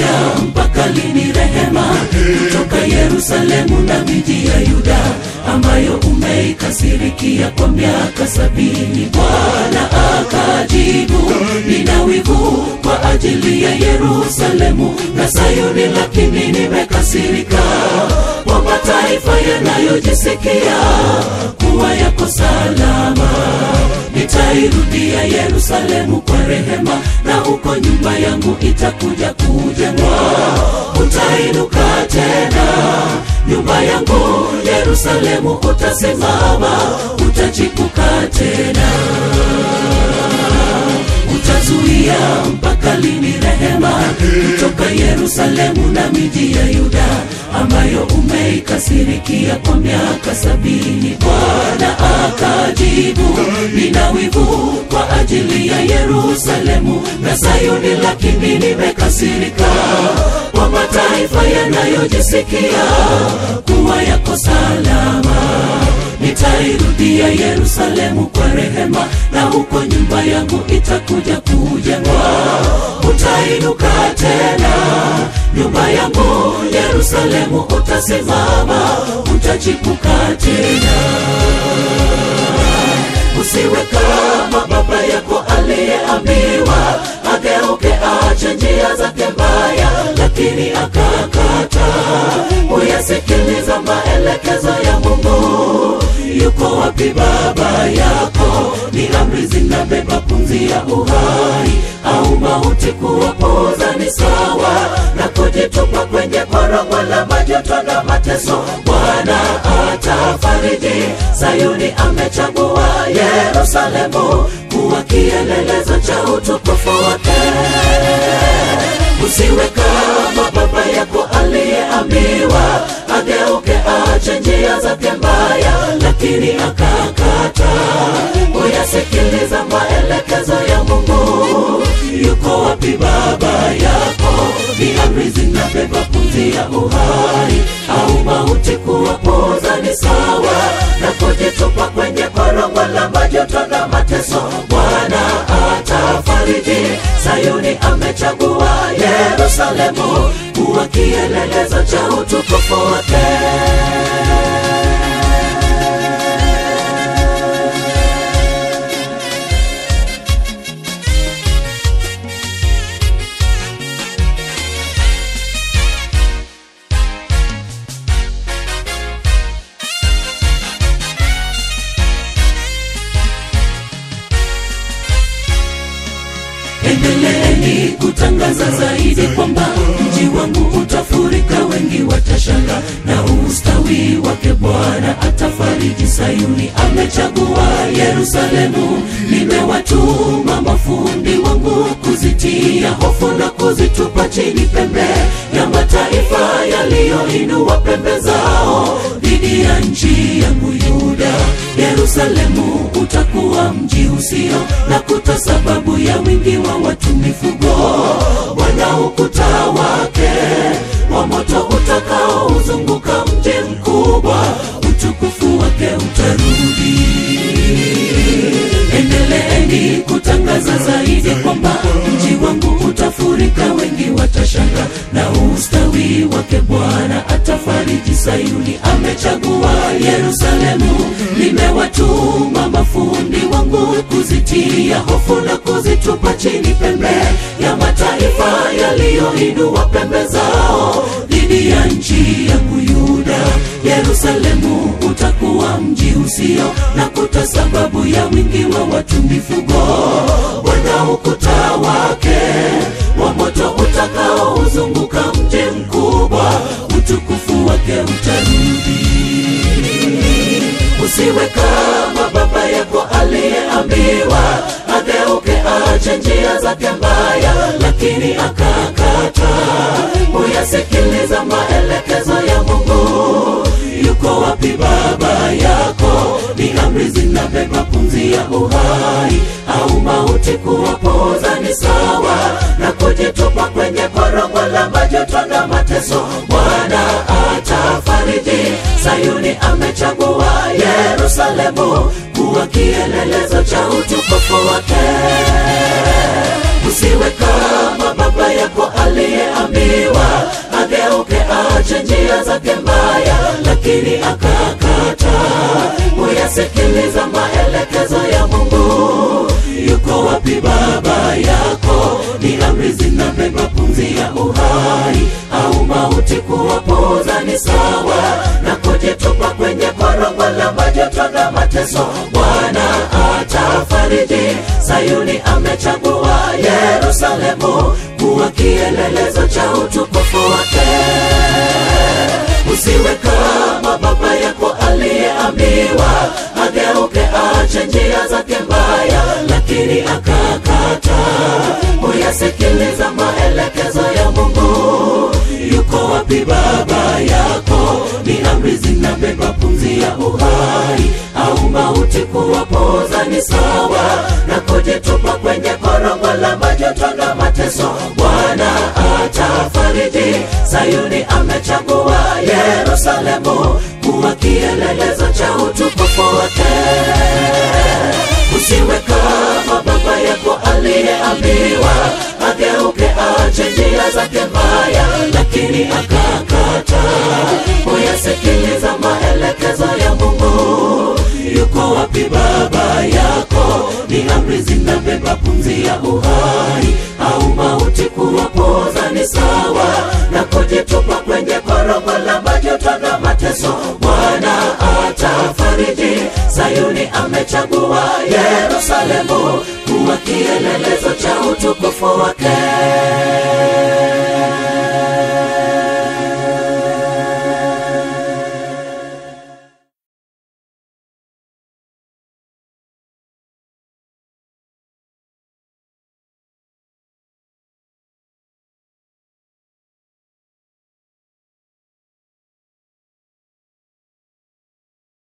utazuia mpaka lini rehema kutoka Yerusalemu na miji ya Yuda ambayo umeikasirikia kwa miaka sabini? Bwana akajibu, nina wivu kwa ajili ya Yerusalemu na Sayuni, lakini nimekasirika kwa mataifa yanayojisikia kuwa yako salama. Nitairudia Yerusalemu kwa rehema, na huko nyumba yangu itakuja kujengwa. Utainuka tena nyumba yangu Yerusalemu, utasimama, utachipuka tena utazuia mpaka lini rehema kutoka Yerusalemu na miji ya Yuda ambayo umeikasirikia kwa miaka sabini? Bwana akajibu, nina wivu kwa ajili ya Yerusalemu na Sayuni, lakini nimekasirika kwa mataifa yanayojisikia kuwa yako salama. Nitairudia Yerusalemu kwa rehema, na huko nyumba yangu itakuja kujengwa. Utainuka tena nyumba yangu Yerusalemu, utasimama, utachipuka tena. Usiwe kama baba yako aliyeambiwa ageuke, ache njia zake mbaya, lakini akakata kuyasikiliza maelekezo ya Mungu. Yuko wapi baba yako? Ni amri zinabeba pumzi ya uhai, au mauti kuwapuuza ni sawa na kujitupa kwenye korongo la majuto na mateso. Bwana atafariji, Sayuni amechagua Yerusalemu kuwa kielelezo cha utukufu wake. Usiwe kama baba yako aliyeambiwa ageuke, ache njia zake mbaya, lakini akakata kuyasikiliza maelekezo ya Mungu. Yuko wapi baba yako? Ni amri zinabeba pumzi ya uhai, au mauti kuwapuuza ni sawa na kujitupa kwenye korongo la majuto na mateso. Bwana atafariji, Sayuni amechagua Yerusalemu kuwa kielelezo cha utukufu wake. Endeleeni kutangaza zaidi kwamba mji wangu utafurika, wengi watashanga na ustawi wake Bwana atafariji. Sayuni amechagua Yerusalemu, nimewatuma mafundi wangu kuzitia hofu na kuzitupa chini pembe ya mataifa yaliyoinua pembe zao dhidi ya nchi yangu Yuda. Yerusalemu utakuwa mji usio na kuta, sababu ya wingi wa watu mifugo. Bwana ukuta wake wa moto utakaouzunguka mji mkubwa, utukufu wake utarudi. Endeleeni kutangaza zaidi kwamba mji wangu utafurika, wengi watashanga na ustawi wake Bwana atafariji. Sayuni amechagua Yerusalemu, nimewatuma mafundi wangu kuzitia hofu na kuzitupa chini pembe ya mataifa yaliyoinua pembe zao dhidi ya nchi yangu Yuda. Yerusalemu utakuwa mji usio na kuta, sababu ya wingi wa watu mifugo. Bwana ukuta wake wa moto utakaouzunguka mji mkubwa, utukufu wake utarudi. Usiwe kama baba yako aliyeambiwa ageuke, ache njia zake mbaya, lakini akakata kuyasikiliza maelekezo ya Mungu. Yuko wapi baba yako? Ni amri zinabeba pumzi ya uhai, au mauti kuwapuuza ni sawa na kujitupa kwenye korongo la majuto na mateso. Bwana atafariji, Sayuni amechagua Yerusalemu kuwa kielelezo cha utukufu wake. Usiwe kama baba baba yako aliyeambiwa ageuke aache njia zake mbaya lakini akakata kuyasikiliza maelekezo ya mungu yuko wapi baba yako ni amri zinabeba pumzi ya uhai au mauti kuwapuuza ni sawa na kujitupa kwenye korongo la majoto na mateso bwana atafariji sayuni amechagua yerusalemu kuwa kielelezo cha utukufu wake usiwe kama baba yako aliyeambiwa ageuke aache njia zake mbaya lakini akakata kuyasikiliza maelekezo ya mungu yuko wapi baba yako ni amri zinabeba pumzi ya uhai au mauti kuwapoza ni sawa na kujitupa kwenye korongo la majoto na mateso bwana atafariji sayuni amechagua yerusalemu kuwa kielelezo cha utukufu wake usiwe kama baba yako aliyeambiwa ageuke aache njia zake mbaya lakini akakata kuyasikiliza maelekezo ya mungu yuko wapi baba yako ni amri zinabeba pumzi ya uhai au mauti kuwapoza ni sawa na kujitupa kwenye korongo la majoto na mateso bwana atafariji sayuni amechagua yerusalemu kuwa kielelezo cha utukufu wake